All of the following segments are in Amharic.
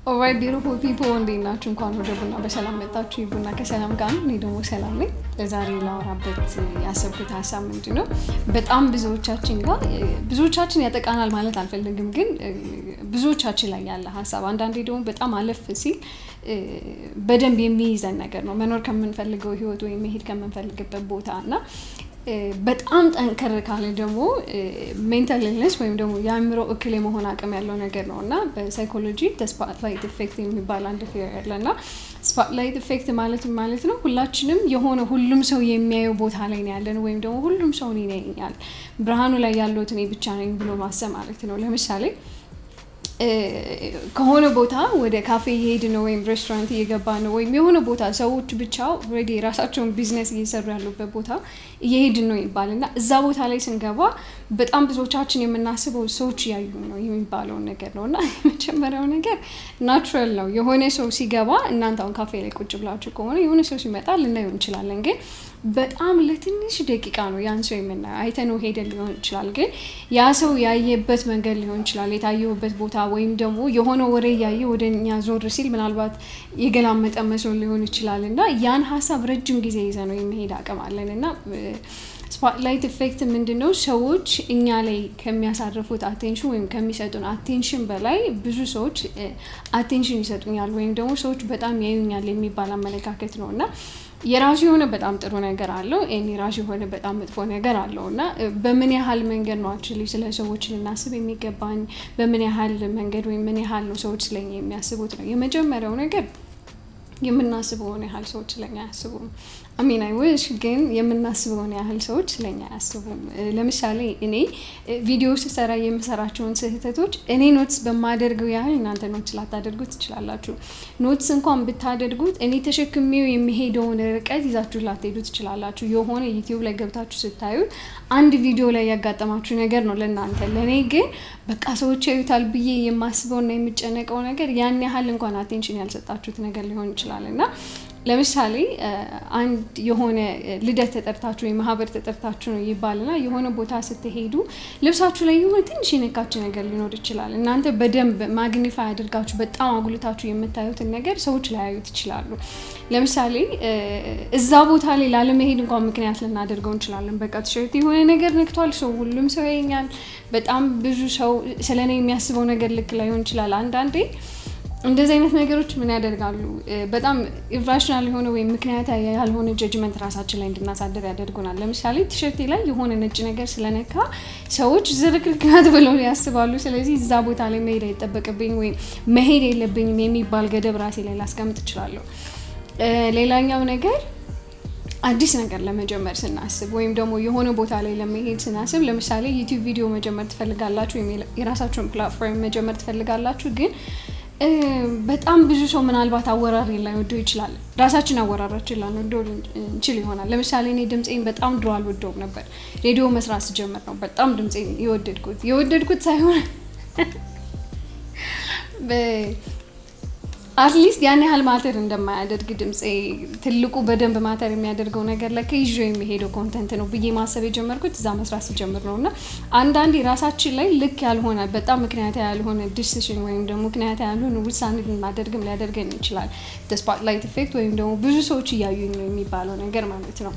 ኦራይት ቢዩቲፉል ፒፕል እንዴት ናችሁ? እንኳን ወደ ቡና በሰላም መጣችሁ። ቡና ከሰላም ጋር ነው። እኔ ደግሞ ሰላም ነኝ። ለዛሬ ላወራበት ያሰብኩት ሀሳብ ምንድን ነው? በጣም ብዙዎቻችን ጋር ብዙዎቻችን ያጠቃናል ማለት አልፈልግም፣ ግን ብዙዎቻችን ላይ ያለ ሀሳብ አንዳንዴ ደግሞ በጣም አለፍ ሲል በደንብ የሚይዘን ነገር ነው። መኖር ከምንፈልገው ህይወት ወይም መሄድ ከምንፈልግበት ቦታ እና በጣም ጠንከር ካለ ደግሞ ሜንታል ኢልነስ ወይም ደግሞ የአእምሮ እክል የመሆን አቅም ያለው ነገር ነው እና በሳይኮሎጂ ስፓትላይት ኢፌክት የሚባል አንድ ቴዎሪ አለ እና ስፓትላይት ኢፌክት ማለት ማለት ነው ሁላችንም የሆነ ሁሉም ሰው የሚያየው ቦታ ላይ ነው ያለን ወይም ደግሞ ሁሉም ሰው እኔን ያየኛል፣ ብርሃኑ ላይ ያለሁት እኔ ብቻ ነኝ ብሎ ማሰብ ማለት ነው። ለምሳሌ ከሆነ ቦታ ወደ ካፌ እየሄድን ነው ወይም ሬስቶራንት እየገባ ነው ወይም የሆነ ቦታ ሰዎች ብቻ ኦልሬዲ የራሳቸውን ቢዝነስ እየሰሩ ያሉበት ቦታ እየሄድን ነው ይባል እና እዛ ቦታ ላይ ስንገባ በጣም ብዙዎቻችን የምናስበው ሰዎች እያዩ ነው የሚባለውን ነገር ነው እና የመጀመሪያው ነገር ናቹራል ነው። የሆነ ሰው ሲገባ እናንተ አሁን ካፌ ላይ ቁጭ ብላችሁ ከሆነ የሆነ ሰው ሲመጣ ልናየው እንችላለን ግን በጣም ለትንሽ ደቂቃ ነው ያን ሰው የምናየው። አይተነው ሄደን ሊሆን ይችላል፣ ግን ያ ሰው ያየበት መንገድ ሊሆን ይችላል፣ የታየበት ቦታ ወይም ደግሞ የሆነ ወሬ እያየ ወደ እኛ ዞር ሲል ምናልባት የገላመጠ መስሎ ሊሆን ይችላል እና ያን ሀሳብ ረጅም ጊዜ ይዘ ነው የመሄድ አቅም አለን እና ስፖትላይት ኢፌክት ምንድን ነው? ሰዎች እኛ ላይ ከሚያሳርፉት አቴንሽን ወይም ከሚሰጡን አቴንሽን በላይ ብዙ ሰዎች አቴንሽን ይሰጡኛል ወይም ደግሞ ሰዎች በጣም ያዩኛል የሚባል አመለካከት ነው እና የራሱ የሆነ በጣም ጥሩ ነገር አለው፣ ይህን የራሱ የሆነ በጣም መጥፎ ነገር አለው እና በምን ያህል መንገድ ነው አክቹዋሊ ስለ ሰዎች ልናስብ የሚገባኝ፣ በምን ያህል መንገድ ወይም ምን ያህል ነው ሰዎች ስለኛ የሚያስቡት ነው። የመጀመሪያው ነገር የምናስበውን ያህል ሰዎች ስለኛ አያስቡም። አሚን አይወሽ ግን የምናስበውን ያህል ሰዎች ስለኛ አያስቡም። ለምሳሌ እኔ ቪዲዮ ስሰራ የምሰራቸውን ስህተቶች እኔ ኖትስ በማደርገው ያህል እናንተ ኖትስ ላታደርጉት ትችላላችሁ። ኖትስ እንኳን ብታደርጉት እኔ ተሸክሜው የሚሄደውን ርቀት ይዛችሁ ላትሄዱ ትችላላችሁ። የሆነ ዩቲዩብ ላይ ገብታችሁ ስታዩት አንድ ቪዲዮ ላይ ያጋጠማችሁ ነገር ነው ለእናንተ። ለእኔ ግን በቃ ሰዎች ያዩታል ብዬ የማስበውና የምጨነቀው ነገር ያን ያህል እንኳን አቴንሽን ያልሰጣችሁት ነገር ሊሆን ይችላል እና ለምሳሌ አንድ የሆነ ልደት ተጠርታችሁ ወይ ማህበር ተጠርታችሁ ነው ይባልና የሆነ ቦታ ስትሄዱ ልብሳችሁ ላይ የሆነ ትንሽ የነካችሁ ነገር ሊኖር ይችላል። እናንተ በደንብ ማግኒፋይ አድርጋችሁ በጣም አጉልታችሁ የምታዩትን ነገር ሰዎች ላያዩት ይችላሉ። ለምሳሌ እዛ ቦታ ላይ ላለመሄድ እንኳን ምክንያት ልናደርገው እንችላለን። በቃ ቲሸርት የሆነ ነገር ነክቷል፣ ሰው ሁሉም ሰው ያየኛል። በጣም ብዙ ሰው ስለ እኔ የሚያስበው ነገር ልክ ላይሆን ይችላል። አንዳንዴ እንደዚህ አይነት ነገሮች ምን ያደርጋሉ? በጣም ኢራሽናል የሆነ ወይም ምክንያት ያልሆነ ጀጅመንት ራሳችን ላይ እንድናሳደር ያደርጉናል። ለምሳሌ ቲሸርቴ ላይ የሆነ ነጭ ነገር ስለነካ ሰዎች ዝርክርክ ናት ብለው ያስባሉ። ስለዚህ እዛ ቦታ ላይ መሄድ አይጠበቅብኝ ወይም መሄድ የለብኝም የሚባል ገደብ ራሴ ላይ ላስቀምጥ እችላለሁ። ሌላኛው ነገር አዲስ ነገር ለመጀመር ስናስብ ወይም ደግሞ የሆነ ቦታ ላይ ለመሄድ ስናስብ፣ ለምሳሌ ዩቲዩብ ቪዲዮ መጀመር ትፈልጋላችሁ ወይም የራሳችሁን ፕላትፎርም መጀመር ትፈልጋላችሁ ግን በጣም ብዙ ሰው ምናልባት አወራሪ ላይወደው ይችላል። ራሳችን አወራራችን ላንወደው እንችል ይሆናል። ለምሳሌ እኔ ድምፄን በጣም ድሮ አልወደውም ነበር። ሬዲዮ መስራት ስጀምር ነው በጣም ድምፄን የወደድኩት የወደድኩት ሳይሆን አትሊስት ያን ያህል ማተር እንደማያደርግ ድምፄ ትልቁ በደንብ ማተር የሚያደርገው ነገር ላይ ከይዞ የሚሄደው ኮንተንት ነው ብዬ ማሰብ የጀመርኩት እዛ መስራት ስጀምር ነው። እና አንዳንዴ ራሳችን ላይ ልክ ያልሆነ በጣም ምክንያት ያልሆነ ዲሲሽን ወይም ደግሞ ምክንያት ያልሆነ ውሳኔ ማደርግም ሊያደርገን ይችላል። ስፖትላይት ኢፌክት ወይም ደግሞ ብዙ ሰዎች እያዩኝ ነው የሚባለው ነገር ማለት ነው።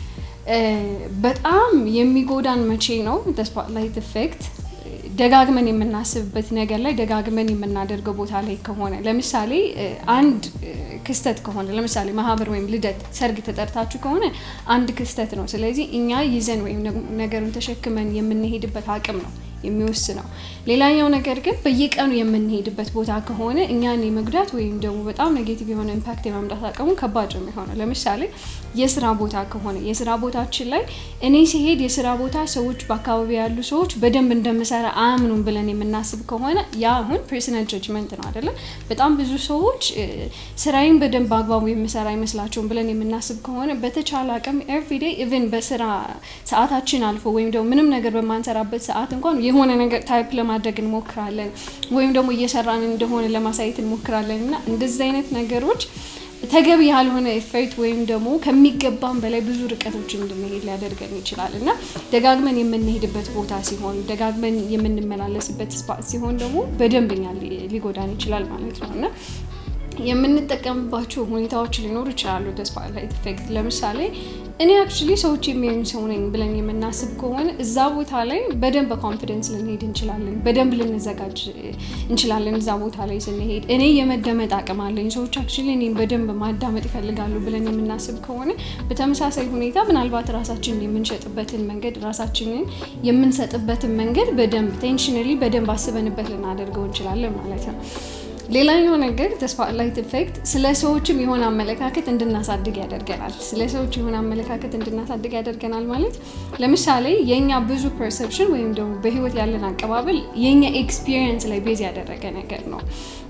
በጣም የሚጎዳን መቼ ነው ስፖትላይት ኢፌክት ደጋግመን የምናስብበት ነገር ላይ ደጋግመን የምናደርገው ቦታ ላይ ከሆነ ለምሳሌ አንድ ክስተት ከሆነ ለምሳሌ ማህበር ወይም ልደት፣ ሰርግ ተጠርታችሁ ከሆነ አንድ ክስተት ነው። ስለዚህ እኛ ይዘን ወይም ነገሩን ተሸክመን የምንሄድበት አቅም ነው የሚወስነው። ሌላኛው ነገር ግን በየቀኑ የምንሄድበት ቦታ ከሆነ እኛን የመጉዳት ወይም ደግሞ በጣም ኔጌቲቭ የሆነ ኢምፓክት የማምጣት አቅሙ ከባድ ነው የሚሆነው። ለምሳሌ የስራ ቦታ ከሆነ የስራ ቦታችን ላይ እኔ ሲሄድ የስራ ቦታ ሰዎች በአካባቢ ያሉ ሰዎች በደንብ እንደምሰራ አያምኑም ብለን የምናስብ ከሆነ ያ አሁን ፐርሰናል ጀጅመንት ነው አይደለም። በጣም ብዙ ሰዎች ስራዬን በደንብ አግባቡ የምሰራ አይመስላቸውም ብለን የምናስብ ከሆነ በተቻለ አቅም ኤቭሪዴይ ኢቨን በስራ ሰዓታችን አልፎ ወይም ደግሞ ምንም ነገር በማንሰራበት ሰዓት እንኳን የሆነ ነገር ታይፕ ለማድረግ እንሞክራለን ወይም ደግሞ እየሰራን እንደሆነ ለማሳየት እንሞክራለን እና እንደዚህ አይነት ነገሮች ተገቢ ያልሆነ ኤፌክት ወይም ደግሞ ከሚገባን በላይ ብዙ ርቀቶች እንድንሄድ ሊያደርገን ይችላል እና ደጋግመን የምንሄድበት ቦታ ሲሆን ደጋግመን የምንመላለስበት ስፓት ሲሆን ደግሞ በደንበኛ ሊጎዳን ይችላል ማለት ነው እና የምንጠቀምባቸው ሁኔታዎች ሊኖሩ ይችላሉ። ስፖትላይት ኢፌክት ለምሳሌ እኔ አክቹሊ ሰዎች የሚያዩኝ ሰው ነኝ ብለን የምናስብ ከሆነ እዛ ቦታ ላይ በደንብ በኮንፊደንስ ልንሄድ እንችላለን። በደንብ ልንዘጋጅ እንችላለን። እዛ ቦታ ላይ ስንሄድ እኔ የመደመጥ አቅም አለኝ፣ ሰዎች አክቹሊ እኔም በደንብ ማዳመጥ ይፈልጋሉ ብለን የምናስብ ከሆነ በተመሳሳይ ሁኔታ ምናልባት ራሳችንን የምንሸጥበትን መንገድ ራሳችንን የምንሰጥበትን መንገድ በደንብ ቴንሽነሊ በደንብ አስበንበት ልናደርገው እንችላለን ማለት ነው። ሌላኛው ነገር ስፖትላይት ኢፌክት ስለ ሰዎችም የሆነ አመለካከት እንድናሳድግ ያደርገናል። ስለ ሰዎች የሆነ አመለካከት እንድናሳድግ ያደርገናል ማለት ለምሳሌ የእኛ ብዙ ፐርሰፕሽን ወይም ደግሞ በህይወት ያለን አቀባበል የእኛ ኤክስፒሪየንስ ላይ ቤዝ ያደረገ ነገር ነው።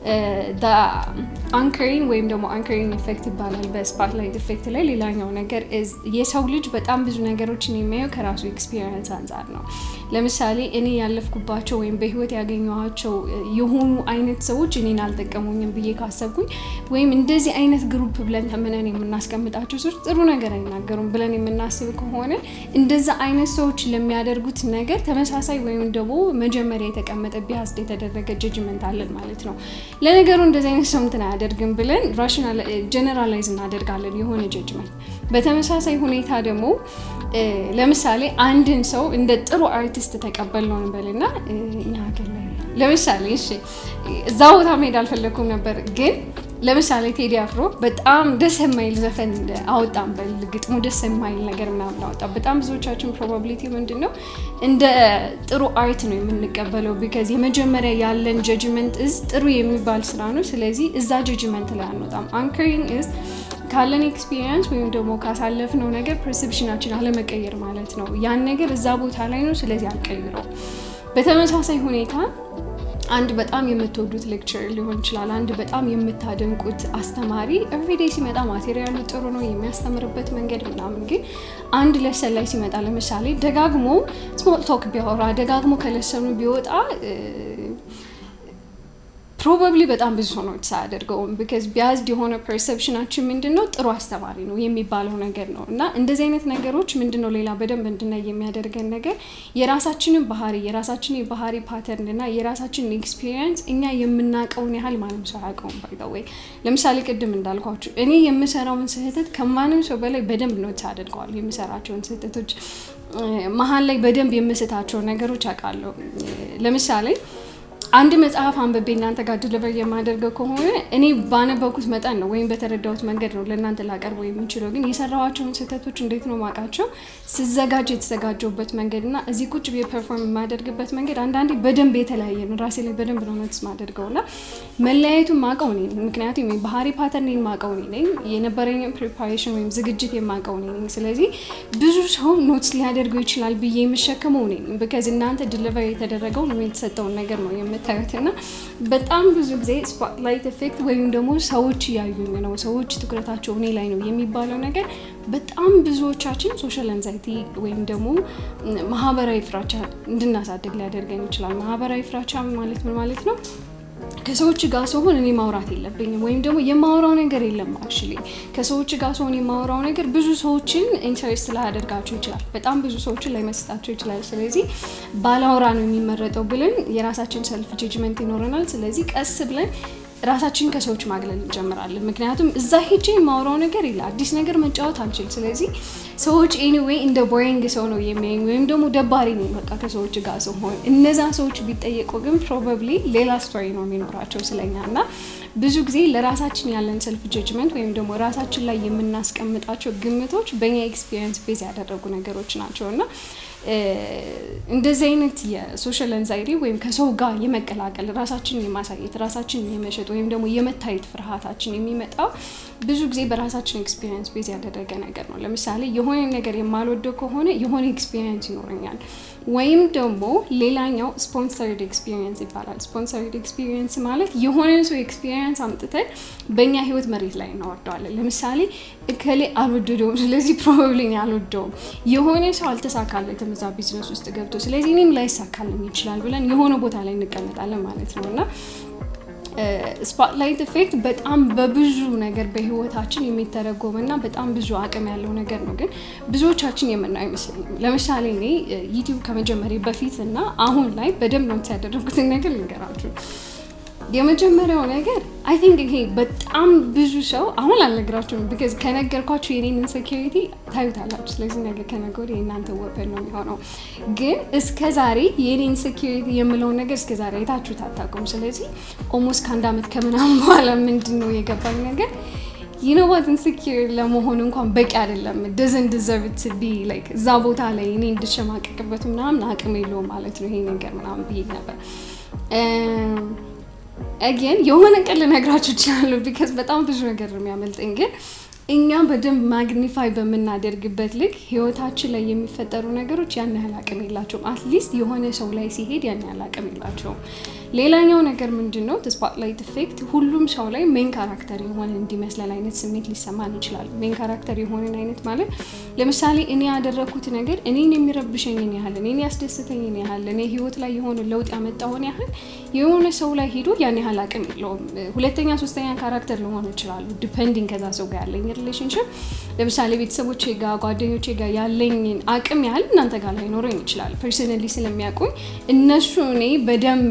አንከሪንግ ወይም ደግሞ አንከሪንግ ኢፌክት ይባላል በስፖትላይት ኢፌክት ላይ። ሌላኛው ነገር የሰው ልጅ በጣም ብዙ ነገሮችን የሚያየው ከራሱ ኤክስፒሪየንስ አንጻር ነው። ለምሳሌ እኔ ያለፍኩባቸው ወይም በህይወት ያገኘኋቸው የሆኑ አይነት ሰዎች እኔን አልጠቀሙኝም ብዬ ካሰብኩኝ ወይም እንደዚህ አይነት ግሩፕ ብለን ተምነን የምናስቀምጣቸው ሰዎች ጥሩ ነገር አይናገሩም ብለን የምናስብ ከሆነ እንደዛ አይነት ሰዎች ለሚያደርጉት ነገር ተመሳሳይ ወይም ደግሞ መጀመሪያ የተቀመጠ ቢያስድ የተደረገ ጀጅመንት አለን ማለት ነው። ለነገሩ እንደዚህ አይነት ሰው እንትን አያደርግም ብለን ራሽናል ጀነራላይዝ እናደርጋለን የሆነ ጀጅመንት። በተመሳሳይ ሁኔታ ደግሞ ለምሳሌ አንድን ሰው እንደ ጥሩ አርቲስት ተቀበል ነው እንበልና እኛ ሀገር ላይ ለምሳሌ እሺ፣ እዛ ቦታ መሄድ አልፈለግኩም ነበር ግን ለምሳሌ ቴዲ አፍሮ በጣም ደስ የማይል ዘፈን አወጣም በል ግጥሙ ደስ የማይል ነገር ምናምን አወጣ። በጣም ብዙዎቻችን ፕሮባቢሊቲ ምንድን ነው እንደ ጥሩ አርት ነው የምንቀበለው። ቢካዝ የመጀመሪያ ያለን ጀጅመንት እዝ ጥሩ የሚባል ስራ ነው። ስለዚህ እዛ ጀጅመንት ላይ አንወጣም። አንከሪንግ እዝ ካለን ኤክስፒሪየንስ ወይም ደግሞ ካሳለፍነው ነገር ፐርሰፕሽናችን አለመቀየር ማለት ነው። ያን ነገር እዛ ቦታ ላይ ነው፣ ስለዚህ አልቀይረው። በተመሳሳይ ሁኔታ አንድ በጣም የምትወዱት ሌክቸር ሊሆን ይችላል። አንድ በጣም የምታደንቁት አስተማሪ ኤቭሪዴይ ሲመጣ ማቴሪያሉ ጥሩ ነው የሚያስተምርበት መንገድ ምናምን፣ ግን አንድ ለሰን ላይ ሲመጣ ለምሳሌ ደጋግሞ ስሞል ቶክ ቢያወራ ደጋግሞ ከለሰኑ ቢወጣ ፕሮባብሊ በጣም ብዙ ሰው ነው ሳያደርገውም ቢካዝ ቢያዝድ የሆነ ፐርሰፕሽናችን ምንድን ነው ጥሩ አስተማሪ ነው የሚባለው ነገር ነው። እና እንደዚህ አይነት ነገሮች ምንድን ነው ሌላ በደንብ እንድናይ የሚያደርገን ነገር የራሳችንን ባህሪ የራሳችንን የባህሪ ፓተርን እና የራሳችንን ኤክስፒሪየንስ እኛ የምናውቀውን ያህል ማንም ሰው አያውቀውም። ባይዘወይ ለምሳሌ ቅድም እንዳልኳችሁ እኔ የምሰራውን ስህተት ከማንም ሰው በላይ በደንብ ነው አደርገዋል። የምሰራቸውን ስህተቶች መሀል ላይ በደንብ የምስታቸው ነገሮች አውቃለሁ። ለምሳሌ አንድ መጽሐፍ አንብቤ እናንተ ጋር ድልቨር የማደርገው ከሆነ እኔ ባነበብኩት መጠን ነው ወይም በተረዳሁት መንገድ ነው ለእናንተ ላቀርበው የምችለው። ግን የሰራኋቸውን ስህተቶች እንዴት ነው ማውቃቸው? ስዘጋጅ የተዘጋጀውበት መንገድ እና እዚህ ቁጭ ብዬ ፐርፎርም የማደርግበት መንገድ አንዳንዴ በደንብ የተለያየ ነው። ራሴ ላይ በደንብ ነው ኖትስ ማደርገው እና መለያየቱን ማውቀው እኔ ነኝ። ምክንያቱም ባህሪ ፓተርኔን ማውቀው እኔ ነኝ። የነበረኝን ፕሪፓሬሽን ወይም ዝግጅት የማውቀው እኔ ነኝ። ስለዚህ ብዙ ሰው ኖትስ ሊያደርገው ይችላል ብዬ የምሸከመው እኔ ነኝ። ቢካዝ እናንተ ድልቨር የተደረገው የተሰጠውን ነገር ነው የምታዩት እና በጣም ብዙ ጊዜ ስፖትላይት ኢፌክት ወይም ደግሞ ሰዎች እያዩኝ ነው፣ ሰዎች ትኩረታቸው እኔ ላይ ነው የሚባለው ነገር በጣም ብዙዎቻችን ሶሻል አንዛይቲ ወይም ደግሞ ማህበራዊ ፍራቻ እንድናሳድግ ሊያደርገን ይችላል። ማህበራዊ ፍራቻ ማለት ምን ማለት ነው? ከሰዎች ጋር ስሆን እኔ ማውራት የለብኝም ወይም ደግሞ የማወራው ነገር የለም። አክቹዋሊ ከሰዎች ጋር ስሆን የማወራው ነገር ብዙ ሰዎችን ኢንተረስት ላያደርጋቸው ይችላል። በጣም ብዙ ሰዎችን ላይመስጣቸው ይችላል። ስለዚህ ባላወራ ነው የሚመረጠው ብለን የራሳችን ሰልፍ ጀጅመንት ይኖረናል። ስለዚህ ቀስ ብለን ራሳችን ከሰዎች ማግለል እንጀምራለን። ምክንያቱም እዛ ሄጄ የማወራው ነገር የለ አዲስ ነገር መጫወት አልችል። ስለዚህ ሰዎች ኤኒዌይ እንደ ቦሪንግ ሰው ነው የሚያዩኝ ወይም ደግሞ ደባሪ ነው በቃ ከሰዎች ጋር ስሆን። እነዛ ሰዎች ቢጠየቁ ግን ፕሮባብሊ ሌላ ስቶሪ ነው የሚኖራቸው ስለኛ እና ብዙ ጊዜ ለራሳችን ያለን ሰልፍ ጀጅመንት ወይም ደግሞ ራሳችን ላይ የምናስቀምጣቸው ግምቶች በእኛ ኤክስፒሪየንስ ቤዝ ያደረጉ ነገሮች ናቸው እና እንደዚህ አይነት የሶሻል አንዛይቲ ወይም ከሰው ጋር የመቀላቀል ራሳችንን የማሳየት ራሳችንን የመሸጥ ወይም ደግሞ የመታየት ፍርሃታችን የሚመጣው ብዙ ጊዜ በራሳችን ኤክስፒሪየንስ ቤዝ ያደረገ ነገር ነው። ለምሳሌ የሆነ ነገር የማልወደው ከሆነ የሆነ ኤክስፒሪየንስ ይኖረኛል። ወይም ደግሞ ሌላኛው ስፖንሰርድ ኤክስፒሪየንስ ይባላል። ስፖንሰርድ ኤክስፒሪየንስ ማለት የሆነ ሰው ኤክስፒሪየንስ አምጥተን በእኛ ህይወት መሬት ላይ እናወርደዋለን። ለምሳሌ እከሌ አልወደደውም፣ ስለዚህ ፕሮባብሊ አልወደውም። የሆነ ሰው አልተሳካለትም እዛ ቢዝነስ ውስጥ ገብቶ፣ ስለዚህ እኔም ላይሳካልኝ ይችላል ብለን የሆነ ቦታ ላይ እንቀመጣለን ማለት ነው እና ስፖትላይት ኢፌክት በጣም በብዙ ነገር በህይወታችን የሚተረጎም እና በጣም ብዙ አቅም ያለው ነገር ነው። ግን ብዙዎቻችን የምናየው አይመስለኝም። ለምሳሌ እኔ ዩቲዩብ ከመጀመሪያ በፊት እና አሁን ላይ በደንብ ነው ያደረጉትን ነገር ልንገራችሁ። የመጀመሪያው ነገር አይ ቲንክ ይሄ በጣም ብዙ ሰው አሁን አልነግራችሁም፣ ቢካዝ ከነገርኳችሁ የኔን ኢንሴኪሪቲ ታዩታላችሁ። ስለዚህ ነገር ከነገ ወዲያ የእናንተ ወፐን ነው የሚሆነው። ግን እስከ ዛሬ የኔ ኢንሴኪሪቲ የምለውን ነገር እስከ ዛሬ አይታችሁት አታውቁም። ስለዚህ ኦልሞስት ከአንድ ዓመት ከምናምን በኋላ ምንድን ነው የገባኝ ነገር ይኖባት ኢንሴኪር ለመሆን እንኳን በቂ አይደለም። ደዘን ዲዘርቭ ቱ ቢ ላይክ እዛ ቦታ ላይ እኔ እንድሸማቀቅበት ምናምን አቅም የለውም ማለት ነው ይሄ ነገር ምናምን ብዬ ነበር። አጌን የሆነ ቀን ልነግራችሁ እችላለሁ ቢካዝ በጣም ብዙ ነገር ነው የሚያመልጠኝ። ግን እኛ በደንብ ማግኒፋይ በምናደርግበት ልክ ህይወታችን ላይ የሚፈጠሩ ነገሮች ያን ያህል አቅም የላቸውም። አትሊስት የሆነ ሰው ላይ ሲሄድ ያን ያህል አቅም የላቸውም። ሌላኛው ነገር ምንድን ነው? ስፖትላይት ኢፌክት ሁሉም ሰው ላይ ሜን ካራክተር የሆነ እንዲመስለን አይነት ስሜት ሊሰማን ይችላል። ሜን ካራክተር የሆነን አይነት ማለት ለምሳሌ እኔ ያደረግኩት ነገር እኔን የሚረብሸኝን ያህል እኔን ያስደስተኝን ያህል እኔ ህይወት ላይ የሆነ ለውጥ ያመጣውን ያህል የሆነ ሰው ላይ ሄዶ ያን ያህል አቅም የለውም። ሁለተኛ ሶስተኛ ካራክተር ለሆነ ይችላሉ ዲፐንዲንግ ከዛ ሰው ጋር ያለኝ ሪሌሽንሽፕ ለምሳሌ ቤተሰቦቼ ጋር ጓደኞቼ ጋር ያለኝን አቅም ያህል እናንተ ጋር ላይኖረኝ ይችላል። ፐርሰናሊ ስለሚያውቁኝ እነሱ እኔ በደንብ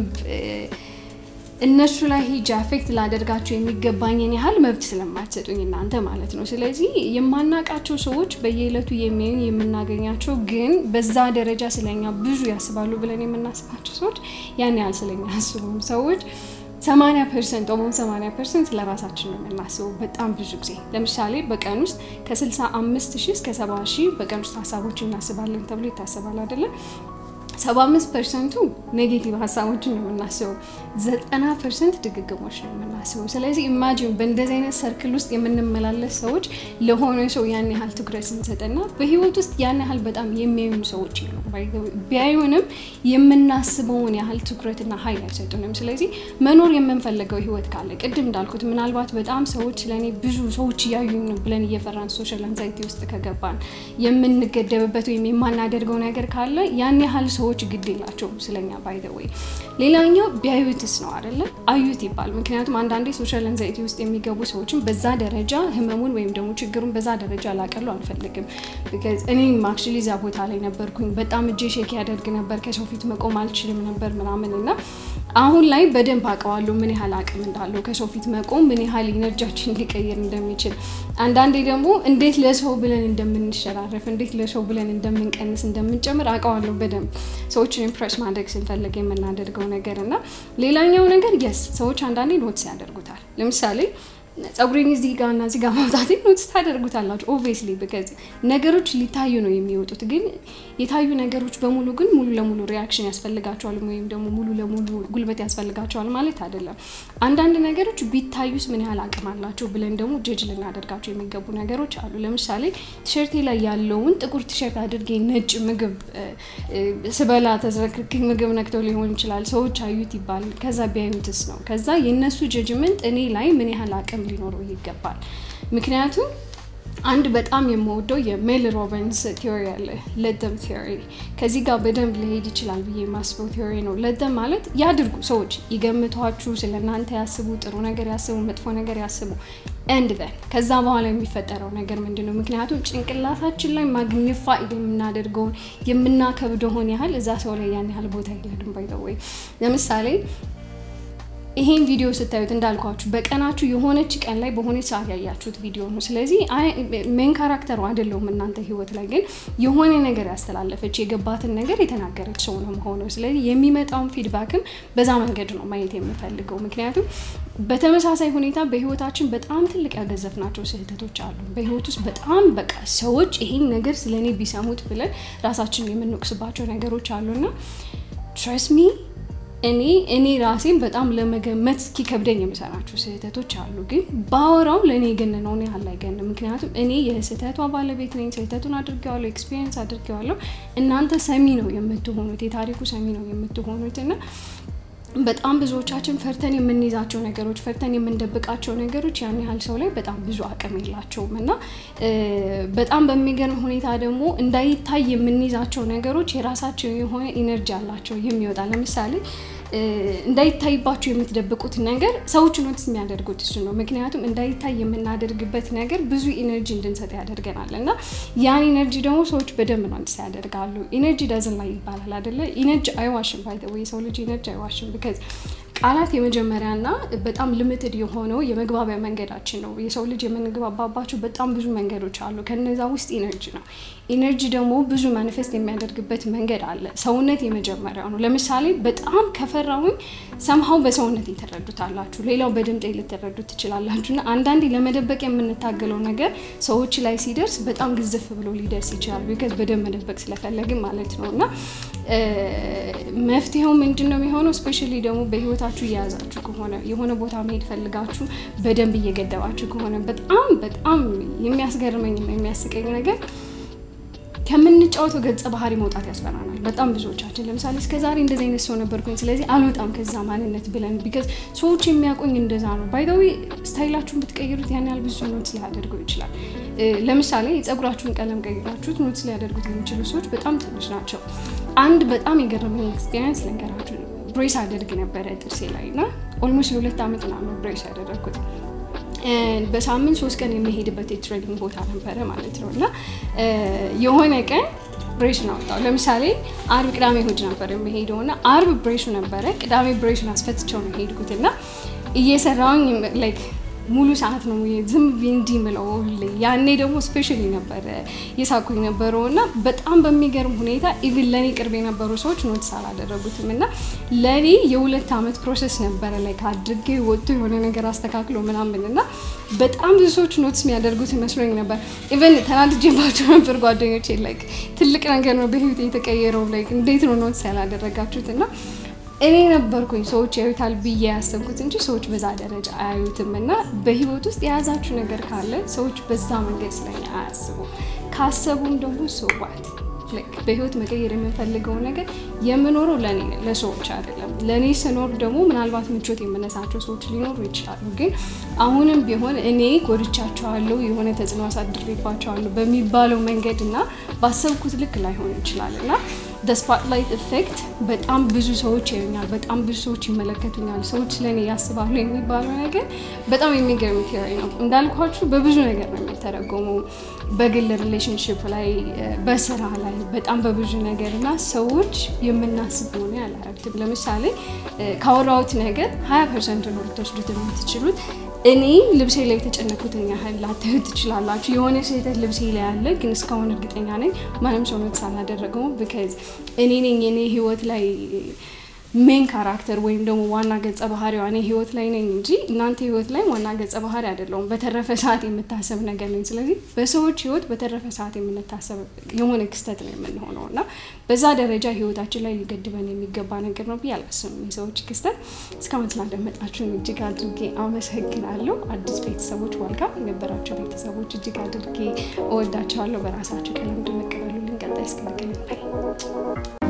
እነሱ ላይ ሂጅ አፌክት ላደርጋቸው የሚገባኝን ያህል መብት ስለማትሰጡኝ እናንተ ማለት ነው። ስለዚህ የማናውቃቸው ሰዎች በየዕለቱ የሚያዩን የምናገኛቸው ግን በዛ ደረጃ ስለኛ ብዙ ያስባሉ ብለን የምናስባቸው ሰዎች ያን ያህል ስለኛ ያስቡም ሰዎች ሰማኒያ ፐርሰንት ኦሞን ሰማኒያ ፐርሰንት ለራሳችን ነው የምናስበው። በጣም ብዙ ጊዜ ለምሳሌ በቀን ውስጥ ከስልሳ አምስት ሺህ እስከ ሰባ ሺህ በቀን ውስጥ ሀሳቦች እናስባለን ተብሎ ይታሰባል አይደለም። ሰባ አምስት ፐርሰንቱ ኔጌቲቭ ሀሳቦችን ነው የምናስበው። ዘጠና ፐርሰንት ድግግሞች ነው የምናስበው። ስለዚህ ኢማጂን በእንደዚህ አይነት ሰርክል ውስጥ የምንመላለስ ሰዎች ለሆነ ሰው ያን ያህል ትኩረት ስንሰጥና በህይወት ውስጥ ያን ያህል በጣም የሚያዩን ሰዎች ነው ቢያዩንም የምናስበውን ያህል ትኩረትና ሀይል አይሰጡንም። ስለዚህ መኖር የምንፈልገው ህይወት ካለ ቅድም እንዳልኩት ምናልባት በጣም ሰዎች ለእኔ ብዙ ሰዎች እያዩን ብለን እየፈራን ሶሻል አንዛይቲ ውስጥ ከገባን የምንገደብበት ወይም የማናደርገው ነገር ካለ ያን ያህል ሰዎች ግድ የላቸውም ስለኛ ባይ ዘ ወይ። ሌላኛው ቢያዩትስ ነው አይደለ? አዩት ይባል። ምክንያቱም አንዳንዴ ሶሻል አንዛይቲ ውስጥ የሚገቡ ሰዎችን በዛ ደረጃ ህመሙን ወይም ደግሞ ችግሩን በዛ ደረጃ ላቀሉ አልፈልግም። ቢካዝ እኔም አክቹዋሊ እዛ ቦታ ላይ ነበርኩኝ። በጣም እጄ ሼክ ያደርግ ነበር፣ ከሰው ፊት መቆም አልችልም ነበር ምናምን እና አሁን ላይ በደንብ አውቀዋለሁ ምን ያህል አቅም እንዳለው ከሰው ፊት መቆም ምን ያህል ኢነርጂያችን ሊቀይር እንደሚችል። አንዳንዴ ደግሞ እንዴት ለሰው ብለን እንደምንሸራረፍ እንዴት ለሰው ብለን እንደምንቀንስ እንደምንጨምር አውቀዋለሁ በደንብ ሰዎችን ኢምፕሬስ ማድረግ ስንፈልግ የምናደርገው ነገር እና ሌላኛው ነገር የስ ሰዎች አንዳንዴ ኖትስ ያደርጉታል። ለምሳሌ ጸጉሬን እዚህ ጋር እና እዚህ ጋር ማውጣት ኖትስ ታደርጉታላችሁ። ኦብቪየስሊ ቢካዝ ነገሮች ሊታዩ ነው የሚወጡት። ግን የታዩ ነገሮች በሙሉ ግን ሙሉ ለሙሉ ሪያክሽን ያስፈልጋቸዋል ወይም ደግሞ ሙሉ ለሙሉ ጉልበት ያስፈልጋቸዋል ማለት አይደለም። አንዳንድ ነገሮች ቢታዩስ ምን ያህል አቅም አላቸው ብለን ደግሞ ጀጅ ልናደርጋቸው የሚገቡ ነገሮች አሉ። ለምሳሌ ቲሸርቴ ላይ ያለውን ጥቁር ቲሸርት አድርጌ ነጭ ምግብ ስበላ ተዝረክርክ ምግብ ነክተው ሊሆን ይችላል። ሰዎች አዩት ይባል። ከዛ ቢያዩትስ ነው። ከዛ የእነሱ ጀጅመንት እኔ ላይ ምን ያህል አቅም ሊኖረው ይገባል። ምክንያቱም አንድ በጣም የምወደው የሜል ሮቢንስ ቲዮሪ አለ፣ ለደም ቲዮሪ። ከዚህ ጋር በደንብ ሊሄድ ይችላል ብዬ የማስበው ቲዮሪ ነው። ለደም ማለት ያድርጉ፣ ሰዎች ይገምቷችሁ፣ ስለ እናንተ ያስቡ፣ ጥሩ ነገር ያስቡ፣ መጥፎ ነገር ያስቡ ኤንድ ዘን ከዛ በኋላ የሚፈጠረው ነገር ምንድን ነው? ምክንያቱም ጭንቅላታችን ላይ ማግኒፋይ የምናደርገውን የምናከብደውን ያህል እዛ ሰው ላይ ያን ያህል ቦታ የለንም። ባይዘወይ ለምሳሌ ይሄን ቪዲዮ ስታዩት እንዳልኳችሁ በቀናችሁ የሆነች ቀን ላይ በሆነች ሰዓት ያያችሁት ቪዲዮ ነው። ስለዚህ ሜን ካራክተሩ አይደለሁም እናንተ ህይወት ላይ ግን የሆነ ነገር ያስተላለፈች የገባትን ነገር የተናገረች ሰው ነው መሆነው። ስለዚህ የሚመጣውን ፊድባክም በዛ መንገድ ነው ማየት የምፈልገው። ምክንያቱም በተመሳሳይ ሁኔታ በህይወታችን በጣም ትልቅ ያገዘፍናቸው ስህተቶች አሉ። በህይወት ውስጥ በጣም በቃ ሰዎች ይሄን ነገር ስለ እኔ ቢሰሙት ብለን ራሳችን የምንወቅስባቸው ነገሮች አሉና ትረስት ሚ እኔ እኔ ራሴን በጣም ለመገመት እስኪከብደኝ የምሰራቸው ስህተቶች አሉ። ግን ባወራው ለእኔ የገነነውን ያህል አይገንም። ምክንያቱም እኔ የስህተቷ ባለቤት ነኝ። ስህተቱን አድርጌዋለሁ፣ ኤክስፒሪየንስ አድርጌዋለሁ። እናንተ ሰሚ ነው የምትሆኑት፣ የታሪኩ ሰሚ ነው የምትሆኑት እና በጣም ብዙዎቻችን ፈርተን የምንይዛቸው ነገሮች ፈርተን የምንደብቃቸው ነገሮች ያን ያህል ሰው ላይ በጣም ብዙ አቅም የላቸውም እና በጣም በሚገርም ሁኔታ ደግሞ እንዳይታይ የምንይዛቸው ነገሮች የራሳቸው የሆነ ኢነርጂ አላቸው የሚወጣ ለምሳሌ እንዳይታይባችሁ የምትደብቁት ነገር ሰዎች ኖትስ የሚያደርጉት እሱ ነው። ምክንያቱም እንዳይታይ የምናደርግበት ነገር ብዙ ኢነርጂ እንድንሰጥ ያደርገናል እና ያን ኢነርጂ ደግሞ ሰዎች በደንብ ኖትስ ያደርጋሉ። ኢነርጂ ዳዝን ላይ ይባላል አይደለ? ኢነርጂ አይዋሽም። ባይ ዘ ወይ የሰው ልጅ ኢነርጂ አይዋሽም። ቢካዝ ቃላት የመጀመሪያና በጣም ልምትድ የሆነው የመግባቢያ መንገዳችን ነው። የሰው ልጅ የምንግባባባቸው በጣም ብዙ መንገዶች አሉ። ከነዛ ውስጥ ኢነርጂ ነው። ኢነርጂ ደግሞ ብዙ ማኒፌስት የሚያደርግበት መንገድ አለ። ሰውነት የመጀመሪያው ነው። ለምሳሌ በጣም ከፈራሁኝ ሰምሀው በሰውነት የተረዱታላችሁ፣ ሌላው በድምጤ ልትረዱት ትችላላችሁ። እና አንዳንዴ ለመደበቅ የምንታገለው ነገር ሰዎች ላይ ሲደርስ በጣም ግዝፍ ብሎ ሊደርስ ይችላል። ቢካዝ በደንብ መደበቅ ስለፈለግን ማለት ነው እና መፍትሄው ምንድን ነው የሚሆነው? ስፔሻሊ ደግሞ በህይወታችሁ እየያዛችሁ ከሆነ የሆነ ቦታ መሄድ ፈልጋችሁ በደንብ እየገደባችሁ ከሆነ በጣም በጣም የሚያስገርመኝና የሚያስቀኝ ነገር ከምንጫወተው ገጸ ባህሪ መውጣት ያስፈራናል። በጣም ብዙዎቻችን ለምሳሌ እስከ ዛሬ እንደዚህ አይነት ሰው ነበርኩኝ፣ ስለዚህ አልወጣም ከዛ ማንነት ብለን ቢካዝ ሰዎች የሚያውቁኝ እንደዛ ነው። ባይዘዊ ስታይላችሁን ብትቀይሩት ያን ያህል ብዙ ኖትስ ሊያደርገው ይችላል። ለምሳሌ የጸጉራችሁን ቀለም ቀይራችሁት ኖትስ ሊያደርጉት የሚችሉ ሰዎች በጣም ትንሽ ናቸው። አንድ በጣም የገረመኝ ኤክስፔሪንስ ልንገራችሁ። ብሬስ አደርግ ነበረ ጥርሴ ላይ እና ኦልሞስት ለሁለት ዓመት ምናምን ብሬስ ያደረግኩት በሳምንት ሶስት ቀን የሚሄድበት የትሬኒንግ ቦታ ነበረ ማለት ነው እና የሆነ ቀን ብሬሱን አወጣው። ለምሳሌ አርብ፣ ቅዳሜ፣ እሑድ ነበር የሚሄደው እና አርብ ብሬሱ ነበረ፣ ቅዳሜ ብሬሱን አስፈትቸው ነው የሄድኩት እና እየሰራውኝ ላይክ ሙሉ ሰዓት ነው ዝም እንዲህ ምለው። ያኔ ደግሞ ስፔሻሊ ነበረ የሳኩኝ ነበረው እና በጣም በሚገርም ሁኔታ ኢቭን ለእኔ ቅርብ የነበሩ ሰዎች ኖትስ አላደረጉትም እና ለእኔ የሁለት ዓመት ፕሮሰስ ነበረ ላይ አድርጌ ወጥቶ የሆነ ነገር አስተካክሎ ምናምን እና በጣም ብዙ ሰዎች ኖትስ የሚያደርጉት ይመስሎኝ ነበር። ኢቨን ተናድጄባቸው ነበር ጓደኞቼ። ላይክ ትልቅ ነገር ነው በህይወት የተቀየረው። ላይክ እንዴት ነው ኖትስ ያላደረጋችሁት እና እኔ ነበርኩኝ ሰዎች ያዩታል ብዬ ያሰብኩት እንጂ ሰዎች በዛ ደረጃ አያዩትም። እና በህይወት ውስጥ የያዛችሁ ነገር ካለ ሰዎች በዛ መንገድ ስለኛ አያስቡም። ካሰቡም ደግሞ ሰዋት በህይወት መቀየር የምንፈልገው ነገር የምኖረው ለእኔ ለሰዎች አይደለም። ለእኔ ስኖር ደግሞ ምናልባት ምቾት የምነሳቸው ሰዎች ሊኖሩ ይችላሉ። ግን አሁንም ቢሆን እኔ ጎድቻቸዋለሁ፣ የሆነ ተጽዕኖ አሳድሬባቸዋለሁ በሚባለው መንገድ እና ባሰብኩት ልክ ላይሆን ይችላል እና ስፖትላይት ኢፌክት በጣም ብዙ ሰዎች ያዩኛል፣ በጣም ብዙ ሰዎች ይመለከቱኛል፣ ሰዎች ስለእኔ ያስባሉ የሚባለው ነገር በጣም የሚገርም ቴዎሪ ነው። እንዳልኳችሁ በብዙ ነገር ነው የሚተረጎመው፣ በግል ሪሌሽንሽፕ ላይ፣ በስራ ላይ፣ በጣም በብዙ ነገር እና ሰዎች የምናስብ ሆነ ያላረግትም። ለምሳሌ ካወራሁት ነገር ሀያ ፐርሰንት ነው ልትወስዱት የምትችሉት እኔ ልብሴ ላይ የተጨነኩትን ያህል ላታዩት ትችላላችሁ። የሆነ ስህተት ልብሴ ላይ ያለ ግን እስካሁን እርግጠኛ ነኝ ማንም ሰው ኖትስ አላደረገውም። ቢካዝ እኔ ነኝ የኔ ህይወት ላይ ሜን ካራክተር ወይም ደግሞ ዋና ገጸ ባህሪዋ እኔ ህይወት ላይ ነኝ እንጂ እናንተ ህይወት ላይ ዋና ገጸ ባህሪ አይደለውም። በተረፈ ሰዓት የምታሰብ ነገር ነኝ። ስለዚህ በሰዎች ህይወት በተረፈ ሰዓት የምንታሰብ የሆነ ክስተት ነው የምንሆነው እና በዛ ደረጃ ህይወታችን ላይ ሊገድበን የሚገባ ነገር ነው ብዬ አላስብም። የሰዎች ክስተት እስካሁን ስላደመጣችሁን እጅግ አድርጌ አመሰግናለሁ። አዲስ ቤተሰቦች ዋልካም የነበራቸው ቤተሰቦች እጅግ አድርጌ እወዳቸዋለሁ። በራሳቸው ቀለም እንድንቀበሉልን ቀጣይ እስክንገናኝ